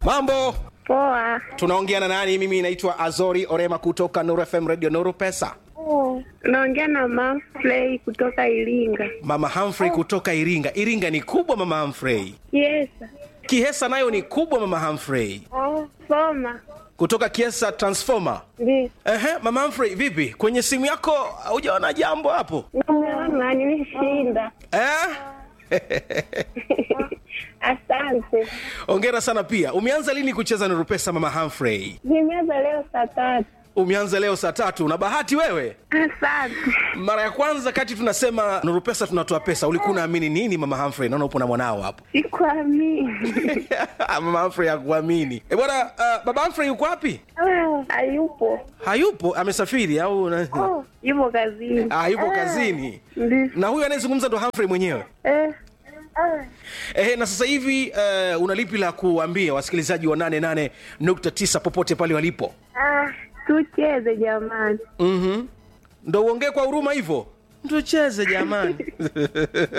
mambo Poa. tunaongea na nani mimi naitwa azori orema kutoka nuru fm radio nuru pesa Naongea na Manfrey kutoka Iringa. mama humphrey kutoka iringa iringa ni kubwa mama humphrey Yes. kihesa nayo ni kubwa mama humphrey Soma. kutoka kiesa transformer Ndi. Ehe, mama humphrey vipi kwenye simu yako hujaona jambo hapo Namuona nimeshinda. eh? Asante. ongera sana pia umeanza lini kucheza nuru pesa mama humphrey Nimeanza leo saa tatu. umeanza leo saa tatu na bahati wewe Asante. mara ya kwanza kati tunasema nuru pesa tunatoa pesa ulikuwa unaamini nini mama humphrey naona upo na mwanao hapo Sikuamini. mama humphrey hakuamini e bwana uh, baba humphrey yuko wapi Ah, Hayupo. hayupo amesafiri au na... Oh, yupo kazini. ah, yupo kazini Ndi. na huyu anayezungumza ndo humphrey mwenyewe Eh. Ah. Ehe, na sasa hivi uh, una lipi la kuambia wasikilizaji wa 88.9 popote pale walipo Ah, tucheze jamani. mm-hmm. ndo uongee kwa huruma hivyo tucheze jamani